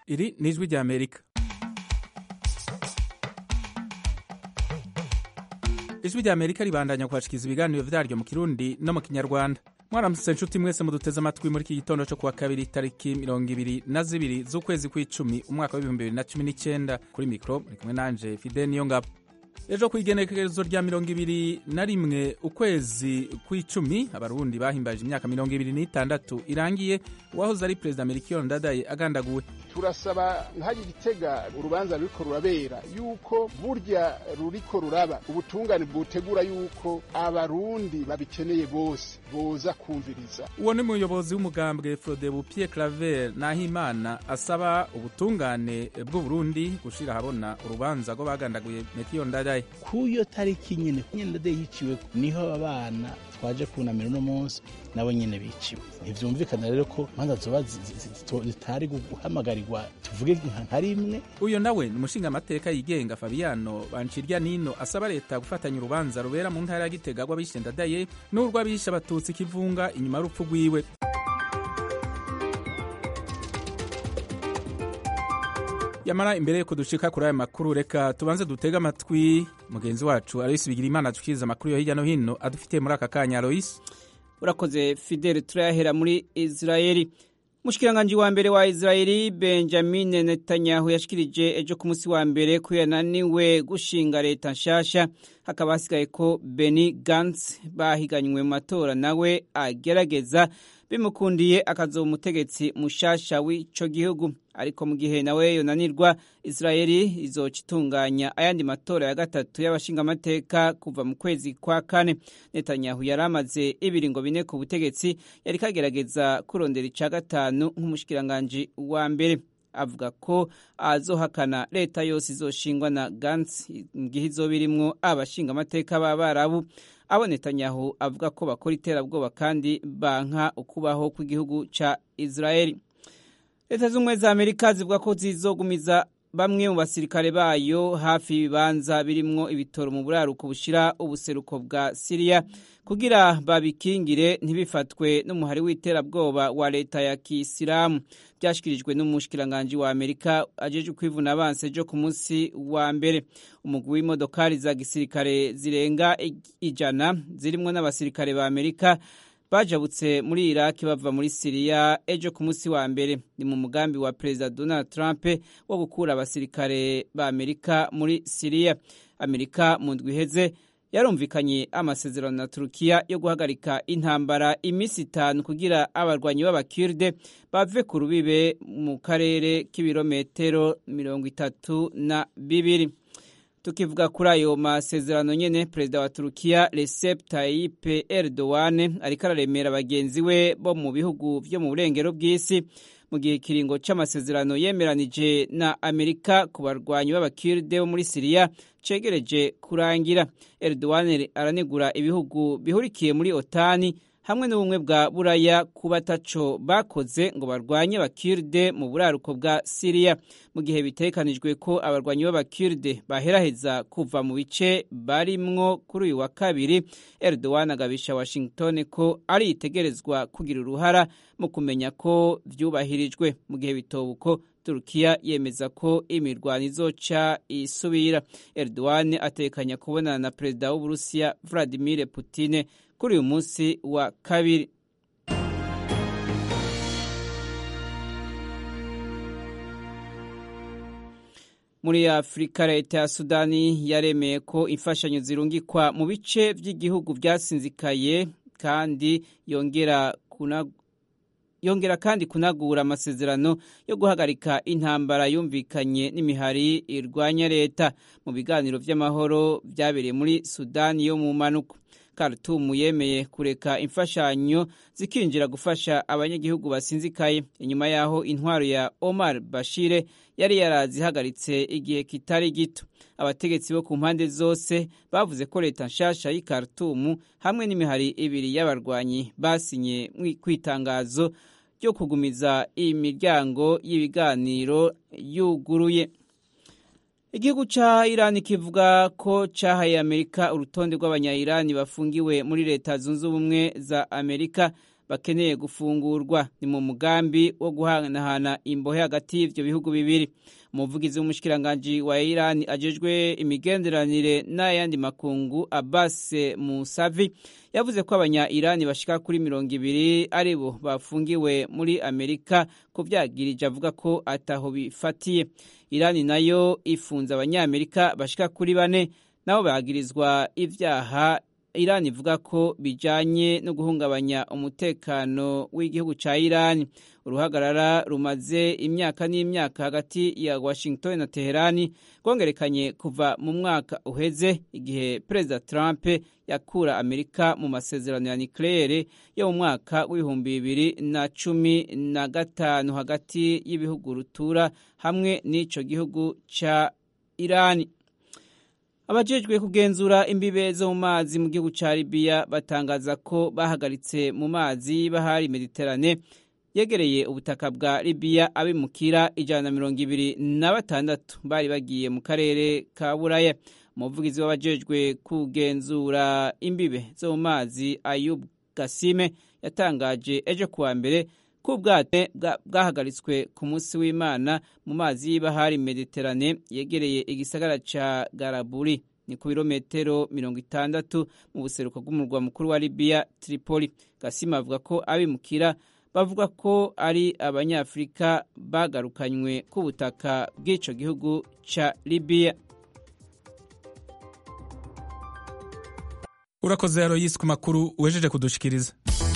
iri ni ijwi rya amerika ijwi rya amerika ribandanya kubashikiriza ibiganiro vyaryo mu kirundi no mu kinyarwanda mwaramutse nshuti mwese muduteze amatwi muri iki gitondo cyo kuwa kabiri tariki mirongo ibiri na zibiri z'ukwezi kw'icumi umwaka w'ibihumbi bibiri na cumi n'icyenda kuri mikoro muri kumwe nanje fide niyo ngabo ejo ku igenekerezo rya mirongo ibiri na rimwe ukwezi kw'icumi abarundi bahimbaje imyaka mirongo ibiri n'itandatu irangiye uwahoze ari perezida melchior ndadaye agandaguwe turasaba ntayo gitega urubanza ruriko rurabera yuko burya ruriko ruraba ubutungane bwotegura yuko abarundi babikeneye bose boza kumviriza uwo ni umuyobozi w'umugambwe frodebu pierre claver nahimana asaba ubutungane bw'uburundi gushira ahabona urubanza rwo bagandaguye melchior ndadaye kuyo tariki nyene nyene ndadaye yiciwe niho abana twaje kunamira uno munsi nabo nyene biciwe ntivyumvikana rero ko manza zoba zitari guhamagarirwa tuvuge nka rimwe uyo nawe ni umushingamateka yigenga fabiano bancirya nino asaba leta gufatanya urubanza rubera mu ntara ya gitega rw'abishe ndadaye n'urw'abishe abatutsi kivunga inyuma y'urupfu rwiwe yamara imbere yuko dushika kuri aya makuru reka tubanze dutege amatwi mugenzi wacu aloyisi bigira imana dushikiriza amakuru yo hirya no hino adufitiye muri aka kanya aloyisi urakoze fidele turayahera muri israeli umushikiranganji wa mbere wa israeli benjamin netanyahu yashikirije ejo ku munsi wa mbere ko yananiwe gushinga leta nshasha hakaba hasigaye ko beni gantz bahiganywe mu matora nawe agerageza bimukundiye akazoba umutegetsi mushasha w'ico gihugu ariko mu gihe nawe yonanirwa israeli izoca itunganya ayandi matora ya gatatu y'abashingamateka kuva mu kwezi kwa kane netanyahu yari amaze ibiringo bine ku butegetsi yari kagerageza kurondera ica gatanu nk'umushikiranganji wa mbere avuga ko azohakana leta yose izoshingwa na gantz mu gihe izoba irimwo abashingamateka b'abarabu abo netanyahu avuga ko bakora iterabwoba kandi banka ukubaho kw'igihugu ca israeli leta z'ubumwe za amerika zivuga ko zizogumiza bamwe mu basirikare bayo hafi y'ibibanza birimwo ibitoro mu buraruko bushira ubuseruko bwa siriya kugira babikingire ntibifatwe n'umuhari w'iterabwoba wa leta ya kisilamu byashyikirijwe n'umushikiranganji wa amerika ajeje kwivuna abansi ejo ku munsi wa mbere umugwi w'imodokari za gisirikare zirenga ijana zirimwo n'abasirikare ba amerika bajabutse muri iraki bava muri siriya ejo ku munsi wa mbere ni mu mugambi wa perezida donald trump wo gukura abasirikare ba amerika muri siriya amerika mu ndwi iheze yarumvikanye amasezerano na turukiya yo guhagarika intambara iminsi itanu kugira abarwanyi b'abakirde bave ku rubibe mu karere k'ibirometero mirongo itatu na bibiri tukivuga kuri ayo masezerano nyene perezida wa turukiya recep tayyip erdogan ariko araremera bagenzi we bo mu bihugu vyo mu burengero bw'isi mu gihe ikiringo c'amasezerano yemeranije na amerika ku barwanyi b'abakirde bo muri siriya cegereje kurangira erdogan aranegura ibihugu bihurikiye muri otani hamwe n'ubumwe bwa buraya kuba ataco bakoze ngo barwanye abakirde mu buraruko bwa siriya mu gihe bitekanijwe ko abarwanyi b'abakirde baheraheza kuva mu bice barimwo kuri uyu wa kabiri erdogan agabisha washington ko ari itegerezwa kugira uruhara mu kumenya ko vyubahirijwe mu gihe bitobuko turukiya yemeza ko imirwano izoca isubira erdogan atekanya kubonana na perezida w'uburusiya vladimir putin kuri uyu munsi wa kabiri muri afurika leta ya sudani yaremeye ko imfashanyo zirungikwa mu bice by'igihugu byasinzikaye kandi yongera yongera kandi kunagura amasezerano yo guhagarika intambara yumvikanye n'imihari irwanya leta mu biganiro by'amahoro byabereye muri sudani yo mu manuko Khartoum yemeye kureka imfashanyo zikinjira gufasha abanyagihugu basinzikaye inyuma yaho intwaro ya Omar Bashir yari yarazihagaritse igihe kitari gito abategetsi bo ku mpande zose bavuze ko leta nshasha y'i Khartoum hamwe n'imihari ibiri y'abarwanyi basinye ku itangazo ryo kugumiza imiryango y'ibiganiro yuguruye igihugu ca irani kivuga ko cahaye amerika urutonde rw'abanya-irani bafungiwe muri leta zunze ubumwe za amerika bakeneye gufungurwa ni mu mugambi wo guhanahana imbohe hagati y'ivyo bihugu bibiri umuvugizi w'umushikiranganji wa Iran ajejwe imigenderanire n'ayandi makungu Abbas Musavi yavuze ko abanya Iran bashika kuri mirongo ibiri aribo bafungiwe muri Amerika ko vyagirije avuga ko ataho bifatiye Iran nayo ifunze abanyamerika bashika kuri bane nabo bagirizwa ivyaha Iran ivuga ko bijanye no guhungabanya umutekano w'igihugu ca Iran uruhagarara rumaze imyaka n'imyaka hagati ya Washington na Teherani rwongerekanye kuva mu mwaka uheze igihe Perezida Trump yakura Amerika mu masezerano ya nucleaire yo mu mwaka w'ibihumbi bibiri na cumi na gatanu hagati y'ibihugu rutura hamwe n'ico gihugu ca Irani abajejwe kugenzura imbibe zo mu mazi mu gihugu ca Libya batangaza ko bahagaritse mu mazi bahari Mediterane yegereye ubutaka bwa Libya abimukira ijana na mirongo ibiri na batandatu bari bagiye mu karere ka Buraya umuvugizi w'abajejwe kugenzura imbibe zo mu mazi Ayub Gasime yatangaje ejo kuwa mbere ko ubwato bwahagaritswe ku munsi w'Imana mu mazi y'ibahari Mediterane yegereye igisagara ca Garaburi ni ku birometero mirongo itandatu mu buseruko bw'umurwa mukuru wa Libya Tripoli Gasima avuga ko abimukira bavuga ko ari abanyafurika bagarukanywe ku butaka bw'ico gihugu ca Libya urakoze Aloysi ku makuru wejeje kudushikiriza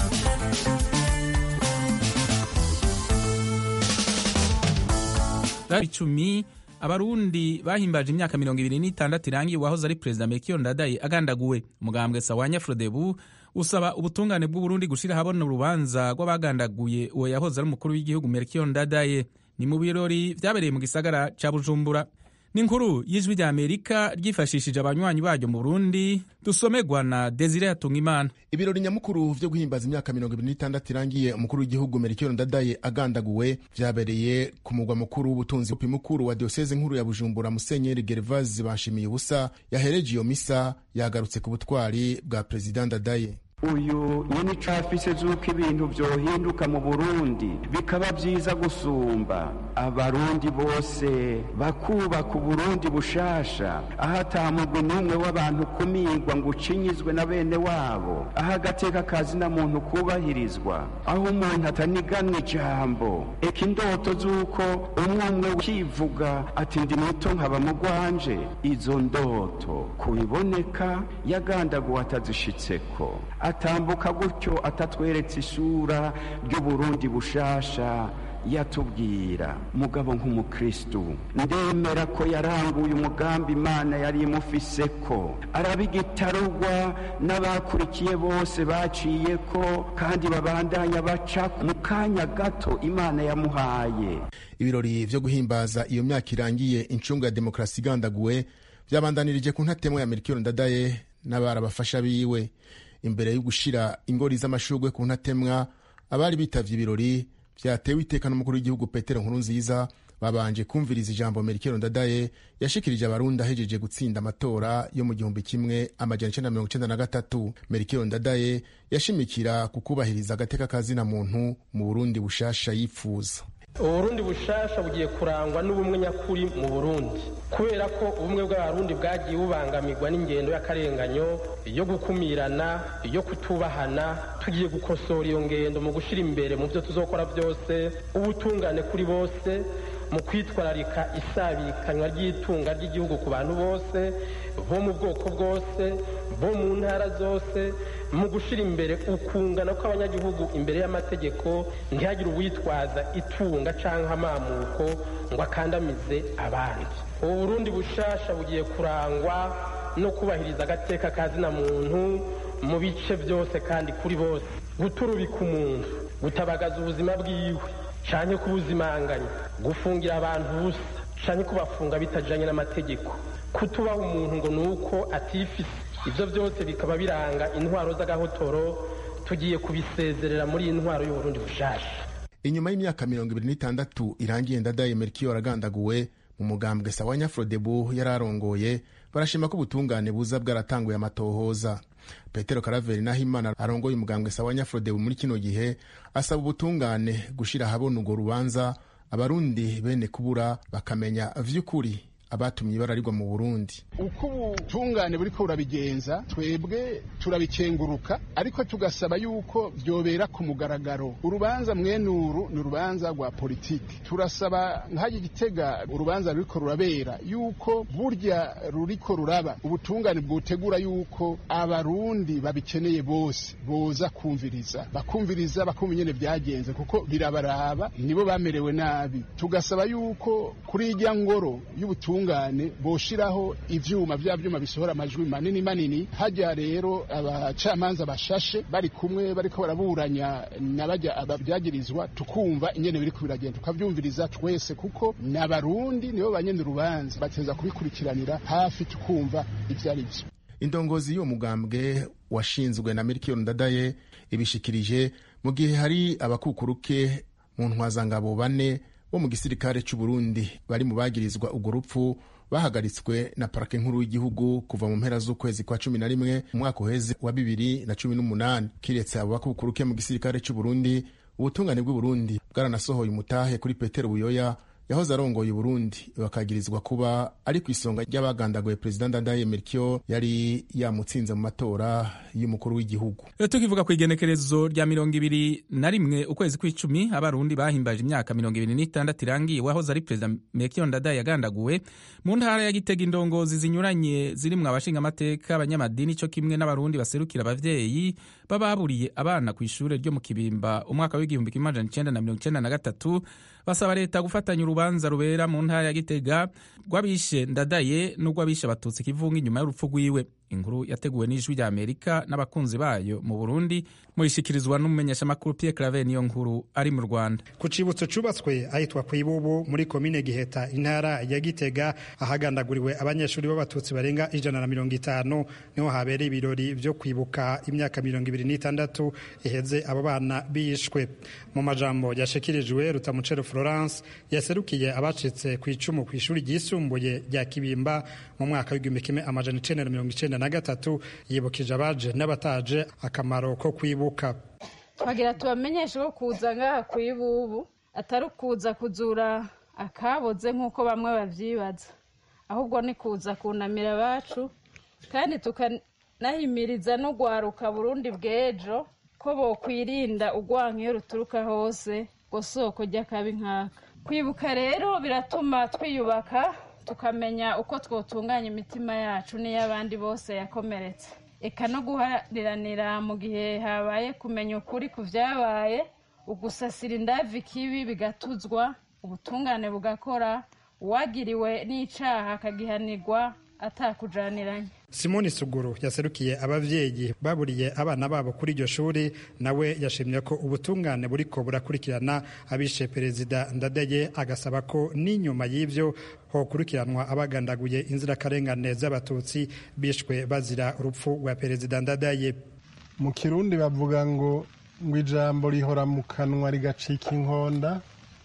icumi abarundi bahimbaje imyaka mirongo ibiri n'itandatu irangiye uwahoze ari perezida melchior ndadaye agandaguwe umugambwe sawanya frodebu usaba ubutungane bw'uburundi gushira ahabona urubanza rw'abagandaguye uwo yahoze ari umukuru w'igihugu melchior ndadaye ni mu birori vyabereye mu gisagara ca bujumbura n'inkuru y'ijwi rya amerika ryifashishije abanywanyi baryo mu burundi dusomerwa na desire hatungimana ibirori nyamukuru vyo guhimbaza imyaka mirongo ibiri n'itandatu irangiye umukuru w'igihugu melchior ndadaye agandaguwe vyabereye ku mugwa mukuru w'ubutunzi mukuru wa dioseze nkuru ya bujumbura musenyeri gervaze bashimiye ubusa yahereje iyo misa yagarutse ku butwari bwa perezida ndadaye uyu nyine icafise z'uko ibintu vyohinduka mu burundi bikaba vyiza gusumba abarundi bose bakubaka uburundi bushasha aho atamugwi n'umwe w'abantu kumigwa ngo ucinyizwe na bene wabo aho agateka kazi na muntu kubahirizwa aho umuntu ataniganwa ijambo eka indoto z'uko umwe umwe ukivuga ati ndi muto nkaba mugwanje izo ndoto kubiboneka yagandaguwe atazishitseko atambuka gutyo atatweretse isura ry'uburundi bushasha yatubwira mugabo nk'umukristu ndemera ko yaranguye umugambi imana yari imufise ko arabigitarugwa n'abakurikiye bose baciye ko kandi babandanya baca mu kanya gato imana yamuhaye ibirori vyo guhimbaza iyo myaka irangiye incungu ya demokarasi igandaguwe vyabandanirije ku ntatemwa ya melchior ndadaye n'abarabafasha biwe imbere yo gushira ingori z'amashurwe ku ntatemwa abari bitavye ibirori vyatewe iteka n'umukuru w'igihugu petero nkuru nziza babanje kumviriza ijambo melchior ndadaye yashikirije abarundi ahejeje gutsinda amatora yo mu gihumbi kimwe amajana icenda mirongo icenda na gatatu melchior ndadaye yashimikira ku kubahiriza agateka kazina muntu mu burundi bushasha yipfuza uburundi bushasha bugiye kurangwa n'ubumwe nyakuri mu burundi kubera ko ubumwe bw'abarundi bwagiye bubangamirwa n'ingendo y'akarenganyo yo gukumirana yo kutubahana tugiye gukosora iyo ngendo mu gushyira imbere mu byo tuzokora byose ubutungane kuri bose mu kwitwararika isabikanywa ry'itunga ry'igihugu ku bantu bose bo mu bwoko bwose bo mu ntara zose mu gushyira imbere ukungana kw'abanyagihugu imbere y'amategeko ntihagire uwitwaza itunga cyangwa amamuko ngo akandamize abandi ubu burundi bushasha bugiye kurangwa no kubahiriza agateka kazina muntu mu bice byose kandi kuri bose guturubika umuntu gutabagaza ubuzima bwiwe cyane kubuzimanganya gufungira abantu ubusa cyane kubafunga bitajyanye n'amategeko kutubaha umuntu ngo ni uko atifise ibyo byose bikaba biranga intwaro z'agahotoro tugiye kubisezerera muri iyi ntwaro y'uburundi bushasha inyuma y'imyaka mirongo ibiri n'itandatu irangiye ndadaye melchior agandaguwe mu mugambwe sawa nyafrodebu yari arongoye barashima ko ubutungane buza bwaratanguye amatohoza petero karaveri nahimana arongoye umugambwe sawa nyafrodebu muri kino gihe asaba ubutungane gushira ahabona urwo rubanza abarundi bene kubura bakamenya vy'ukuri abatumye ibara rigwa mu burundi uko ubutungane buriko burabigenza twebwe turabikenguruka ariko tugasaba yuko byobera ku mugaragaro urubanza mwenuru ni urubanza rwa politiki turasaba nk'ayo gitega urubanza ruriko rurabera yuko burya ruriko ruraba ubutungane bwotegura yuko abarundi babikeneye bose boza kumviriza bakumviriza bakumva ingene byagenze kuko birabaraba nibo bamerewe nabi tugasaba yuko kuri irya ngoro y'ubutungane boshiraho ivyuma vya vyuma bisohora amajwi manini manini hajya rero abacamanza bashashe bari kumwe bariko baraburanya n'abajya ababyagirizwa tukumva ingene biriko biragenda tukavyumviriza twese kuko n'abarundi nibo banyene urubanza bateza kubikurikiranira hafi tukumva ivyo ari vyo indongozi y'uwo mugambwe washinzwe na miliyoni ndadaye ibishikirije mu gihe hari abakukuruke mu ntwazangabo bane bo mu gisirikare cy'u Burundi bari mu bagirizwa urwo rupfu bahagaritswe na parake nkuru y'igihugu kuva mu mpera z'ukwezi kwa cumi na rimwe umwaka uheze wa bibiri na cumi n'umunani kiretse abo bakukuruke mu gisirikare cy'u Burundi ubutungane bw'u Burundi bwaranasohoye umutahe kuri Petero Buyoya yahoze arongoye Burundi bakagirizwa kuba ari ku isonga ry'abagandaguye perezida Ndadaye Melchior yari yamutsinze mu matora y'umukuru w'igihugu tukivuga ku igenekerezo rya mirongo ibiri na rimwe ukwezi kw'icumi abarundi bahimbaje imyaka mirongo ibiri n'itandatu irangiye wahoze ari perezida Melchior Ndadaye yagandaguwe mu ntara ya Gitega indongozi zinyuranye zirimwo abashingamateka abanyamadini co kimwe n'abarundi baserukira abavyeyi bababuriye abana ku ishure ryo mu Kibimba umwaka w'igihumbi kimwe amajana icenda na mirongo icenda na gatatu basaba leta gufatanya urubanza rubera mu ntara ya Gitega rw'abishe Ndadaye n'urw'abishe abatutsi kivunga inyuma y'urupfu rwiwe inkuru yateguwe n'ijwi rya Amerika n'abakunzi bayo mu Burundi muyishikirizwa n'umumenyeshamakuru Pierre Claver niyo nkuru ari mu Rwanda ku cibutso cubatswe ahitwa Kwibubu muri komine Giheta intara ya Gitega ahagandaguriwe abanyeshuri b'abatutsi barenga ijana na mirongo itanu niho habereye ibirori vyo kwibuka imyaka mirongo ibiri n'itandatu iheze abo bana bishwe mu majambo yashikirijwe Rutamucero Florence yaserukiye abacitse ku icumu ku ishuri ryisumbuye rya Kibimba mu mwaka w'igihumbi kimwe amajana icenda na mirongo icenda na gatatu yibukije abaje n'abataje akamaro ko kwibuka twagira tubamenyeshe ko kuza ngaha ku ibubu atari ukuza kuzura akaboze nk'uko bamwe babyibaza ahubwo ni kuza kunamira abacu kandi tukanahimiriza no gwaruka burundi bw'ejo ko bokwirinda urwanka iyo ruturuka hose ngo soko ry'akabi nkaka kwibuka rero biratuma twiyubaka tukamenya uko twotunganya imitima yacu n'iy'abandi bose yakomeretse eka no guhariranira mu gihe habaye kumenya ukuri ku byabaye ugusasira indavi kibi bigatuzwa ubutungane bugakora uwagiriwe n'icaha akagihanirwa atakujaniranye simoni suguru yaserukiye abavyeyi baburiye abana babo kuri iryo shuri nawe yashimye ko ubutungane buriko burakurikirana abishe perezida ndadaye agasaba ko n'inyuma y'ivyo hokurikiranwa abagandaguye inzirakarengane z'abatutsi bishwe bazira urupfu rwa perezida ndadaye mu kirundi bavuga ngo ngo ijambo rihora mu kanwa rigacika inkonda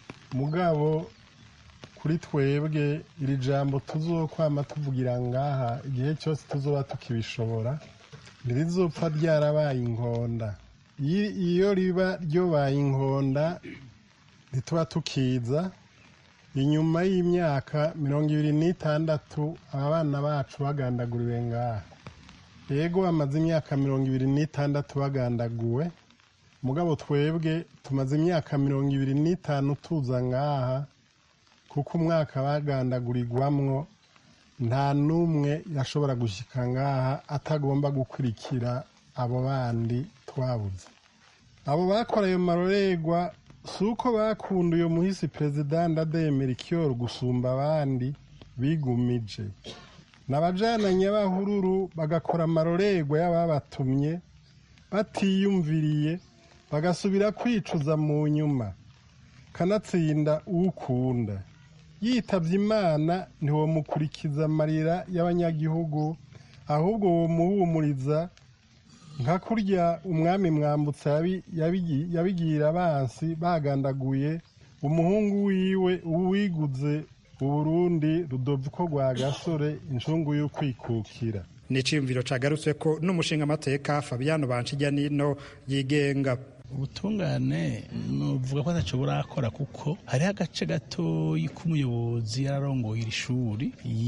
mugabo kuri twebwe iri jambo tuzokwama tuvugira ngaha igihe cyose tuzoba tukibishobora ntirizopfa ryarabaye inkonda iyo riba ryobaye inkonda ntituba tukiza inyuma y'imyaka mirongo ibiri n'itandatu aba bana bacu bagandaguriwe ngaha yego bamaze imyaka mirongo ibiri n'itandatu bagandaguwe mugabo twebwe tumaze imyaka mirongo ibiri n'itanu tuza ngaha kuko umwaka bagandagurirwamwo nta n'umwe yashobora gushyika ngaha atagomba gukurikira abo bandi twabuze abo bakora ayo marorerwa si uko bakunda uyu muhisi perezida ndademera ikiyoru gusumba abandi bigumije n'abajana nyabahururu bagakora amarorerwa y'ababatumye batiyumviriye bagasubira kwicuza mu nyuma kanatsinda ukunda yitabye imana ntiwamukurikiza amarira y'abanyagihugu ahubwo womuhumuriza nka kurya umwami mwambutsa yabigira abansi bagandaguye umuhungu wiwe uwiguze uburundi rudoviko rwa gasore incungu yo kwikukira ni iciyumviro cagarutswe ko n'umushinga amateka fabiano banshijyanino yigenga ubutungane nuvuga ko ataco burakora kuko hariho agace gatoyi k'umuyobozi yararongoye iri shuri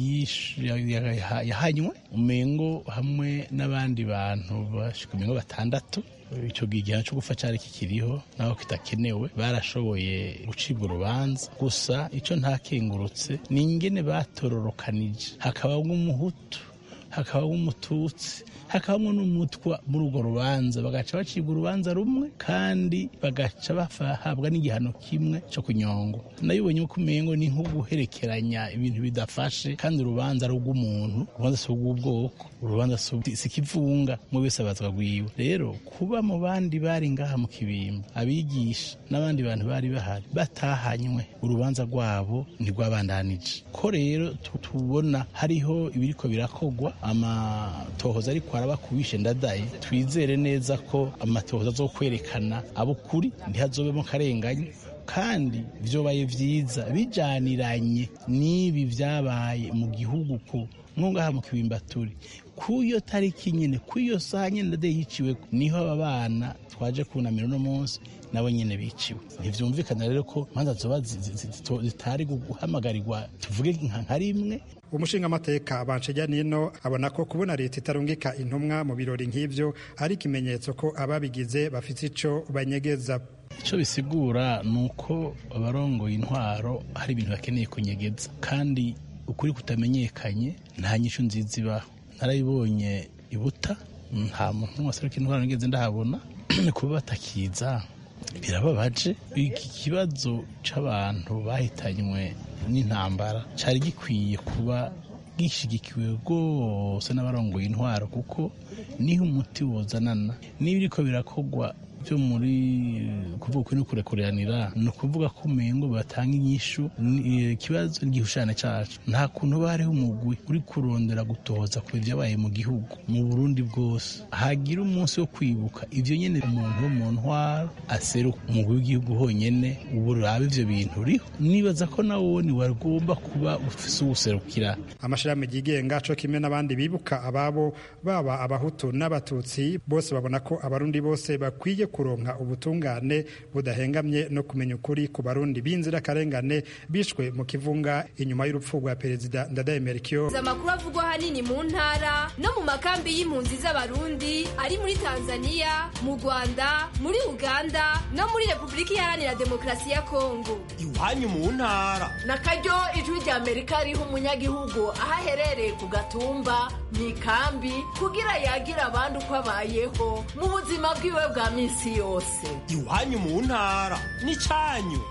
yahanywe umengo hamwe n'abandi bantu bashika umengo batandatu icyo gihe igihano cyo gupfa cyari kikiriho naho kitakenewe barashoboye gucibwa urubanza gusa icyo ntakengurutse ni ingene batororokanije hakabamo umuhutu hakabamo umututsi hakabamo n'umutwa muri urwo rubanza bagaca bacibwa urubanza rumwe kandi bagaca bahabwa n'igihano kimwe cyo kunyongwa nayibonye ko umengo ni nko guherekeranya ibintu bidafashe kandi urubanza ari urw'umuntu urubanza si urw'ubwoko urubanza si ikivunga mu wese abazwa rwiwe rero kuba mu bandi bari ngaha mu kibimba abigisha n'abandi bantu bari bahari batahanywe urubanza rwabo ntirwabandanije ko rero tubona hariho ibiriko birakogwa amatohoza ariko araba kubishe ndadaye twizere neza ko amatohoza zo kwerekana abo kuri ntihazobemo karenganye kandi vyobaye vyiza bijaniranye n'ibi vyabaye mu gihugu ko ngaha mu kibimba turi kuyo tariki nyene kuyo saha nyene ndadaye yiciwe niho aba bana twaje kunamira uno munsi nabo nyene biciwe ntivyumvikana rero ko manza zoba zitari guhamagarirwa tuvuge nka rimwe umushinga amateka banshijya nino abona ko kubona leta itarungika intumwa mu birori nk'ivyo ari ikimenyetso ko ababigize bafite ico banyegeza icyo bisigura ni uko abarongoye intwaro hari ibintu bakeneye kunyegeza kandi ukuri kutamenyekanye nta nyishu nziza ibaho narayibonye ibuta nta muntu n'umwe aseruka intwaro nigeze ndahabona kuba batakiza birababaje iki kibazo c'abantu bahitanywe n'intambara cyari gikwiye kuba gishigikiwe rwose n'abarongoye intwaro kuko niho umuti wozanana niba iriko birakogwa byo muri kuvuga ukuri no kurekuranira ni ukuvuga ko umengo batanga inyishu ikibazo n'igihushane cyacu nta kuntu bariho umugwi uri kurondera gutoza ku byabaye mu gihugu mu burundi bwose hagira umunsi wo kwibuka ibyo nyine umuntu wo mu ntwaro aseruka umugwi w'igihugu honyine ubu uraba ivyo bintu uriho nibaza ko nawo ni wagomba kuba ufise uwuserukira amashirahamwe yigenga co kimwe n'abandi bibuka ababo baba abahutu n'abatutsi bose babona ko abarundi bose bakwiye kuronka ubutungane budahengamye no kumenya ukuri ku barundi b'inzirakarengane bishwe mu kivunga inyuma y'urupfu rwa perezida ndadaye melchior amakuru avugwa ahanini mu ntara no mu makambi y'impunzi z'abarundi ari muri tanzania mu rwanda muri uganda no muri repubulika iharanira demokarasi ya kongo iwanyu mu ntara na karyo ijwi rya amerika riha umunyagihugu aho aherereye ku gatumba mu ikambi kugira yagira abandi uko abayeho mu buzima bwiwe bwa minsi yose iwanyu mu ntara n'icanyu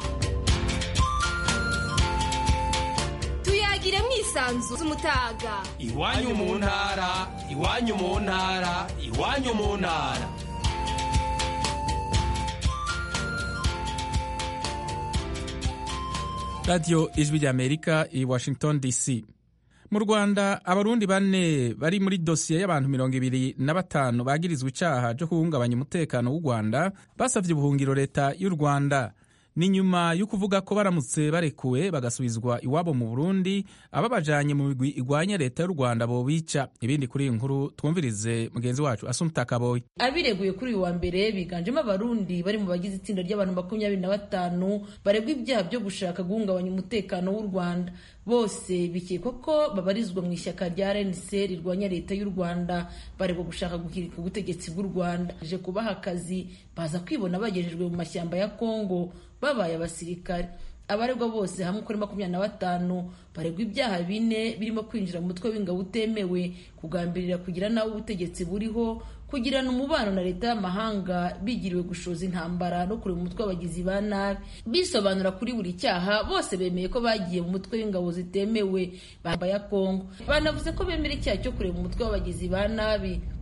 tuyagire mwisanzu z'umutaga iwanyu mu ntara iwanyu mu ntara iwanyu mu ntara radiyo ijwi ry'amerika i washington dc mu rwanda abarundi bane bari muri dosiye y'abantu mirongo ibiri na batanu bagirizwa icaha cyo guhungabanya umutekano w'u rwanda basavye ubuhungiro leta y'u rwanda ni nyuma yo kuvuga ko baramutse barekuwe bagasubizwa iwabo mu burundi ababajanye mu migwi igwanya leta y'u rwanda bobica ibindi kuri iyi nkuru twumvirize mugenzi wacu asumta kaboyi abireguye kuri uyu wa mbere biganjemo abarundi bari mu bagize itsinda ry'abantu makumyabiri na batanu baregwa ibyaha byo gushaka guhungabanya umutekano w'u rwanda bose bikekwa ko babarizwa mu ishyaka rya rnc rirwanya leta y'u rwanda baregwa gushaka guhirika ubutegetsi bw'u rwanda je kubaha akazi baza kwibona bagejejwe mu mashyamba ya kongo babaye abasirikare abaregwa bose hamwe kuri makumyabiri na batanu baregwa ibyaha bine birimo kwinjira mu mutwe w'ingabo utemewe kugambirira kugira nawe ubutegetsi buriho kugirana umubano na leta y'amahanga bigiriwe gushoza intambara no kureba umutwe w'abagizi ba nabi bisobanura kuri buri cyaha bose bemeye ko bagiye mu mutwe w'ingabo zitemewe bamba ya kongo banavuze ko bemera icyaha cyo kureba umutwe w'abagizi ba nabi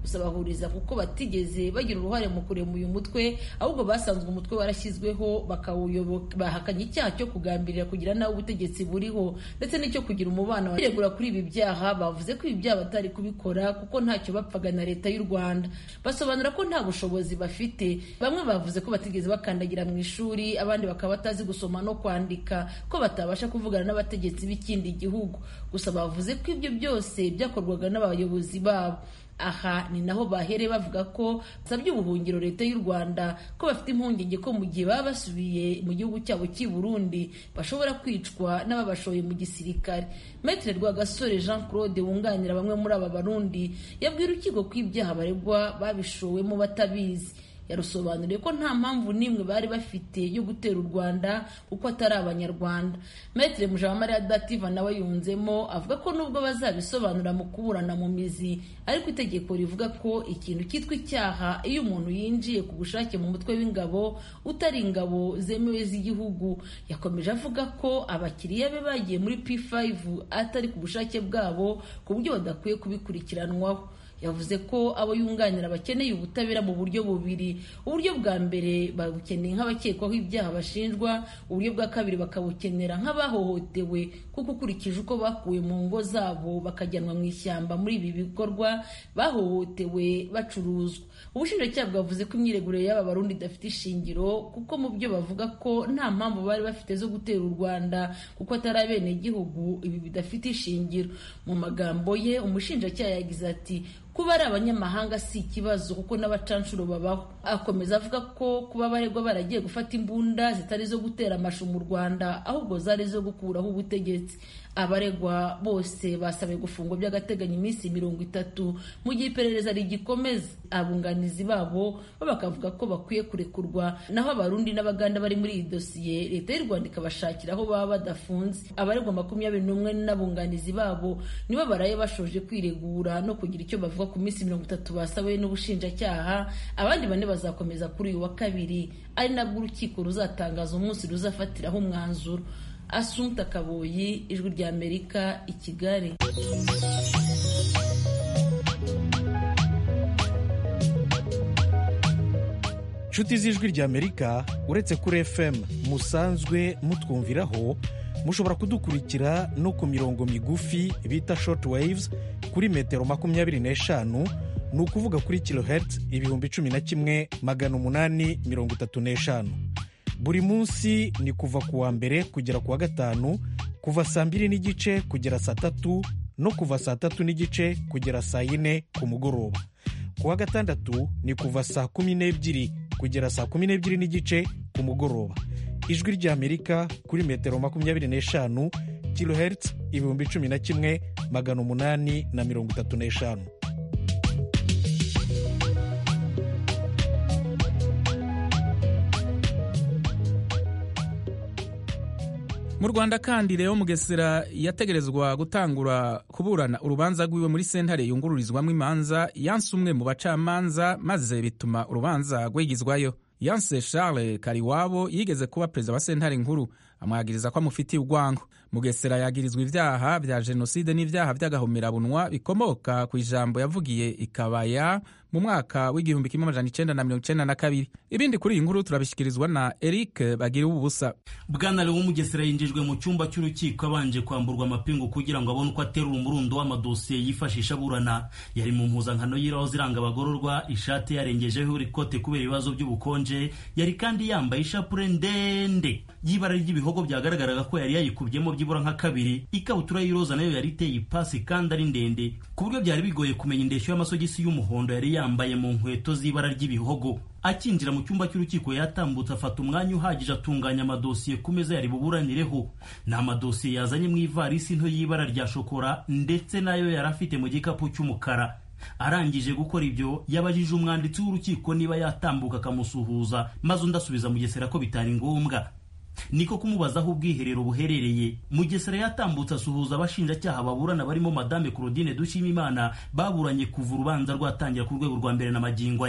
gusa bahuriza kuko batigeze bagira uruhare mu kurema uyu mutwe ahubwo basanzwe umutwe warashyizweho bakawuyoboka bahakanye icyaha cyo kugambirira kugira nawe ubutegetsi buriho ndetse n'icyo kugira umubano biregura kuri ibi byaha bavuze ko ibi byaha batari kubikora kuko ntacyo bapfaga na leta y'u rwanda basobanura ko nta bushobozi bafite bamwe bavuze ko batigeze bakandagira mu ishuri abandi bakaba batazi gusoma no kwandika ko batabasha kuvugana n'abategetsi b'ikindi gihugu gusa bavuze ko ibyo byose byakorwaga n'abayobozi babo aha ni naho bahereye bavuga ko basabye ubuhungiro leta y'u rwanda ko bafite impungenge ko mu gihe baba basubiye mu gihugu cyabo cy'i burundi bashobora kwicwa n'ababashoye mu gisirikare metere rwagasore jean claude wunganira bamwe muri aba barundi yabwira urukiko ko ibyaha baregwa babishowemo batabizi yarusobanuriye ko nta mpamvu n'imwe bari bafite yo gutera u rwanda kuko atari abanyarwanda metere mujawamariya dativa nawe yunzemo avuga ko nubwo bazabisobanura mu kuburana mu mizi ariko itegeko rivuga ko ikintu cyitwa icyaha iyo umuntu yinjiye ku bushake mu mutwe w'ingabo utari ingabo zemewe z'igihugu yakomeje avuga ko abakiriya be bagiye muri p5 atari ku bushake bwabo ku buryo badakwiye kubikurikiranwaho yavuze ko abo yunganira bakeneye ubutabera mu buryo bubiri uburyo bwa mbere babukeneye nk'abakekwaho ibyaha bashinjwa uburyo bwa kabiri bakabukenera nk'abahohotewe kuko ukurikije uko bakuwe mu ngo zabo bakajyanwa mu ishyamba muri ibi bikorwa bahohotewe bacuruzwa ubushinjacyaha bwavuze ko imyiregurire y'aba barundi idafite ishingiro kuko mu byo bavuga ko nta mpamvu bari bafite zo gutera u rwanda kuko atari abenegihugu ibi bidafite ishingiro mu magambo ye umushinjacyaha yagize ati kuba ari abanyamahanga si ikibazo kuko n'abacanshuro babaho akomeza avuga ko kuba abaregwa baragiye gufata imbunda zitari zo gutera amashu mu rwanda ahubwo zari zo gukuraho ubutegetsi abaregwa bose basabiwe gufungwa by'agateganyo iminsi mirongo itatu mu gihe iperereza rigikomeza abunganizi babo bo bakavuga ko bakwiye kurekurwa naho abarundi n'abaganda bari muri iyi dosiye leta y'u rwanda ikabashakira aho baba badafunze abaregwa makumyabiri n'umwe n'abunganizi babo nibo baraye bashoje kwiregura no kugira icyo bavuga ku minsi mirongo itatu basabiwe n'ubushinjacyaha abandi bane bazakomeza kuri uyu wa kabiri ari nabwo urukiko ruzatangaza umunsi ruzafatiraho umwanzuro asumta kaboyi ijwi rya amerika i kigali inshuti z'ijwi rya amerika uretse kuri fm musanzwe mutwumviraho mushobora kudukurikira no ku mirongo migufi bita short waves kuri metero makumyabiri n'eshanu ni ukuvuga kuri kilohertz ibihumbi cumi na kimwe magana umunani mirongo itatu n'eshanu buri munsi ni kuva ku wa mbere kugera ku wa gatanu kuva saa mbiri n'igice kugera saa tatu no kuva saa tatu n'igice kugera saa yine ku mugoroba ku wa gatandatu ni kuva saa kumi n'ebyiri kugera saa kumi n'ebyiri n'igice ku mugoroba ijwi ry'amerika kuri metero makumyabiri n'eshanu kilohertz ibihumbi cumi na kimwe magana umunani na mirongo itatu n'eshanu mu rwanda kandi rero mugesera yategerezwa gutangura kuburana urubanza rwiwe muri sentare yungururizwamo imanza yanse umwe mu bacamanza maze bituma urubanza rwigizwayo yanse charles kariwabo yigeze kuba perezida wa sentare nkuru amwagiriza ko amufitiye urwango mugesera yagirizwa ibyaha bya jenoside n'ibyaha by'agahomerabunwa bikomoka ku ijambo yavugiye ikabaya mu mwaka w'igihumbi kimwe amajana icenda na mirongo icenda na kabiri ibindi kuri iyi nkuru turabishyikirizwa na eric bagira ubusa bwana lewo mugesera yinjijwe mu cyumba cy'urukiko abanje kwamburwa amapingu kugira ngo abone uko aterura umurundo w'amadosiye yifashisha aburana yari mu mpuzankano y'iroza iranga abagororwa ishati yarengejeho ikote kubera ibibazo by'ubukonje yari kandi yambaye ishapure ndende y'ibara ry'ibihogo byagaragaraga ko yari yayikubyemo byibura nka kabiri ikabutura y'iroza nayo yari iteye ipasi kandi ari ndende ku buryo byari bigoye kumenya indeshyo y'amasogisi y'umuhondo yari yambaye mu nkweto z'ibara ry'ibihogo akinjira mu cyumba cy'urukiko yatambutse afata umwanya uhagije atunganya amadosiye ku meza yari buburanireho ni amadosiye yazanye mu ivarisi nto y'ibara rya shokora ndetse nayo yari afite mu gikapu cy'umukara arangije gukora ibyo yabajije umwanditsi w'urukiko niba yatambuka akamusuhuza maze undi asubiza mugesera ko bitari ngombwa niko kumubaza aho ubwiherero buherereye mugesera yatambutse asuhuza abashinjacyaha baburana barimo madame claudine dushimimana baburanye kuva urubanza rwatangira ku rwego rwa mbere na magingo aya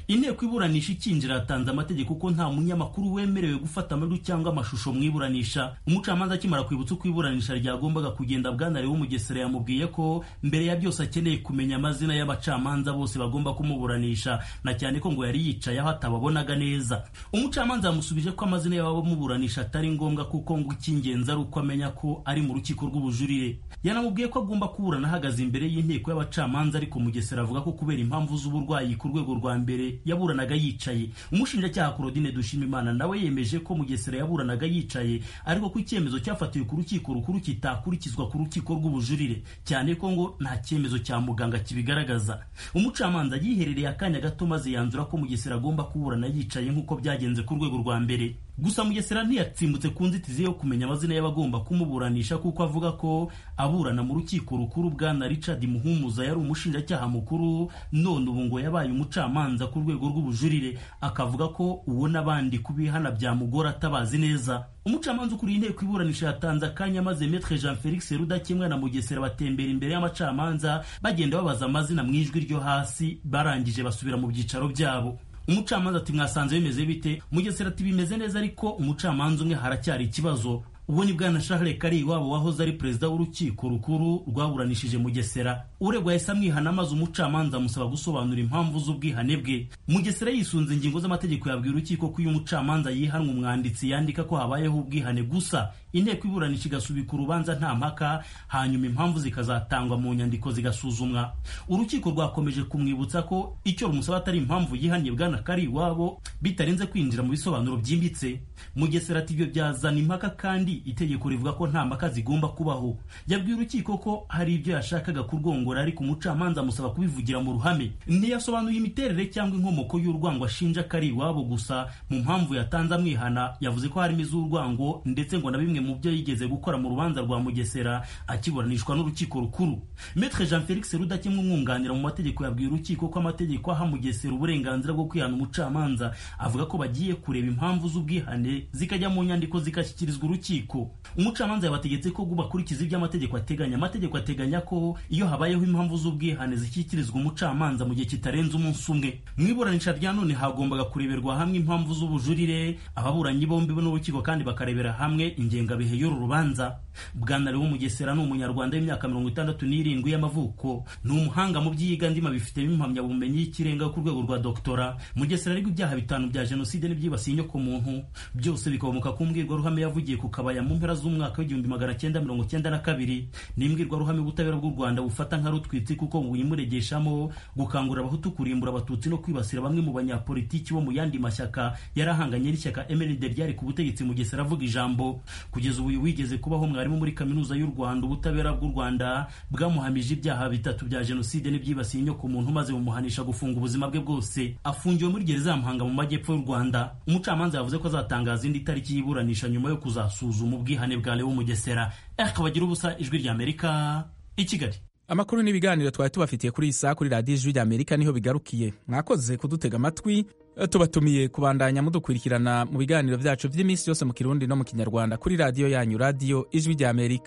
inteko iburanisha ikinjira yatanze amategeko ko nta munyamakuru wemerewe gufata amajwi cyangwa amashusho mu iburanisha umucamanza akimara kwibutsa uko iburanisha ryagombaga kugenda bwanare w'umugesera yamubwiye ko mbere ya byose akeneye kumenya amazina y'abacamanza bose bagomba kumuburanisha na cyane ko ngo yari yicaye aho atababonaga neza umucamanza yamusubije ko amazina y'abamuburanisha atari ngombwa kuko ngo icy'ingenzi ari uko amenya ko ari mu rukiko rw'ubujurire yanamubwiye ko agomba kuburana ahagaze imbere y'inteko y'abacamanza ariko mugesera avuga ko kubera impamvu z'uburwayi ku rwego rwa mbere yaburanaga yicaye umushinjacyaha Claudine Dushimimana nawe yemeje ko Mugesera yaburanaga yicaye ariko ko icyemezo cyafatiwe ku rukiko rukuru kitakurikizwa ku rukiko rw'ubujurire cyane ko ngo nta cyemezo cya muganga kibigaragaza umucamanza yiherereye akanya gato maze yanzura ko Mugesera agomba kuburana yicaye nk'uko byagenze ku rwego rwa mbere gusa mugesera ntiyatsimbutse ku nzitizi yo kumenya amazina y'abagomba kumuburanisha kuko avuga ko aburana mu rukiko rukuru bwana richard muhumuza yari umushinjacyaha mukuru none ubu ngo yabaye umucamanza ku rwego rw'ubujurire akavuga ko uwo n'abandi kubihana byamugora atabazi neza umucamanza ukuriye inteko iburanisha yatanze akanya maze metre jean felix rudakemwa na mugesera batembera imbere y'amacamanza bagenda babaza amazina mu ijwi ryo hasi barangije basubira mu byicaro byabo umucamanza ati mwasanze bimeze bite mugesera ati bimeze neza ariko umucamanza umwe haracyari ikibazo ubwo ni bwana Charles Kari iwabo wahoze ari perezida w'urukiko rukuru rwaburanishije Mugesera uregwa yahise amwihana maze umucamanza amusaba gusobanura impamvu z'ubwihane bwe Mugesera yisunze ingingo z'amategeko yabwiye urukiko ko iyo umucamanza yihanwa umwanditsi yandika ko habayeho ubwihane gusa inteko iburanisha igasubika urubanza nta mpaka hanyuma impamvu zikazatangwa mu nyandiko zigasuzumwa urukiko rwakomeje kumwibutsa ko icyo rumusaba atari impamvu yihaniye bwana Kari iwabo bitarenze kwinjira mu bisobanuro byimbitse Mugesera ati ibyo byazana impaka kandi itegeko rivuga ko nta mpaka zigomba kubaho yabwiye urukiko ko hari ibyo yashakaga kurwongora ariko umucamanza amusaba kubivugira mu ruhame ntiyasobanuye imiterere cyangwa inkomoko y'urwango ashinja kari iwabo gusa mu mpamvu yatanze amwihana yavuze ko harimo iz'urwango ndetse ngo na bimwe mu byo yigeze gukora mu rubanza rwa mugesera akiburanishwa n'urukiko rukuru metre jean felix rudakemwa umwunganira mu mategeko yabwiye urukiko ko amategeko aha mugesera uburenganzira bwo kwihana umucamanza avuga ko bagiye kureba impamvu z'ubwihane zikajya mu nyandiko zigashyikirizwa urukiko umucamanza yabategetse ko bakurikiza ibyo amategeko ateganya amategeko ateganya ko iyo habayeho impamvu z'ubwihane zishyikirizwa umucamanza mu gihe kitarenze umunsi umwe mu iburanisha rya none hagombaga kureberwa hamwe impamvu z'ubujurire ababuranyi bombi n'urukiko kandi bakarebera hamwe ingengabihe y'uru rubanza bwana lewo mugesera ni umunyarwanda w'imyaka mirongo itandatu n'irindwi y'amavuko ni umuhanga mu by'iyigandima bifitemo impamyabumenyi y'ikirenga ku rwego rwa doktora mugesera ariko ibyaha bitanu bya jenoside n'ibyibasiye inyokomuntu byose bikomoka ku mbwirwaruhame yavugiye ku kabaya mu mpera z'umwaka w'igihumbi magana cyenda mirongo cyenda na kabiri ni imbwirwaruhame ubutabera bw'u rwanda bufata nka rutwitsi kuko buyimuregeshamo gukangurira abahutu kurimbura abatutsi no kwibasira bamwe mu banyapolitiki bo mu yandi mashyaka yari ahanganye n'ishyaka mrd ryari ku butegetsi mugesera avuga ijambo kugeza ubu wigeze kubaho mwarimu muri kaminuza y'u rwanda ubutabera bw'u rwanda bwamuhamije ibyaha bitatu bya jenoside n'ibyibasiye inyokomuntu maze bumuhanisha gufunga ubuzima bwe bwose afungiwe muri gereza ya muhanga mu majyepfo y'u rwanda umucamanza yavuze ko azatangaza indi tariki y'iburanisha nyuma yo kuzasuzuma ubwihane bwa Leo Mugesera akabagira ubusa ijwi rya Amerika i Kigali amakuru n'ibiganiro twari tubafitiye kuri iyi saa kuri radiyo ijwi rya amerika niho bigarukiye mwakoze kudutega amatwi tubatumiye kubandanya mudukurikirana mu biganiro byacu by'iminsi yose mu kirundi no mu kinyarwanda kuri radiyo yanyu radiyo ijwi rya amerika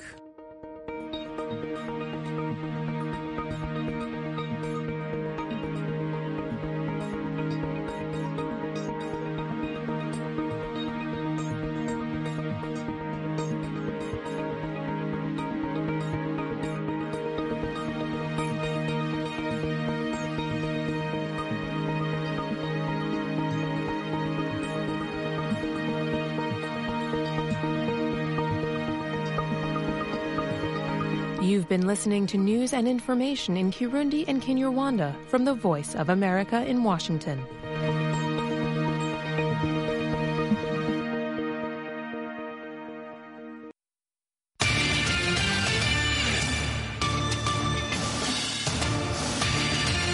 You've been listening to news and information in Kirundi and Kinyarwanda from the Voice of America in Washington.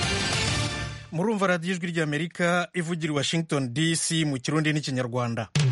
murumva radiyo ijwi ry'amerika ivugira i washington dc mu kirundi n'ikinyarwanda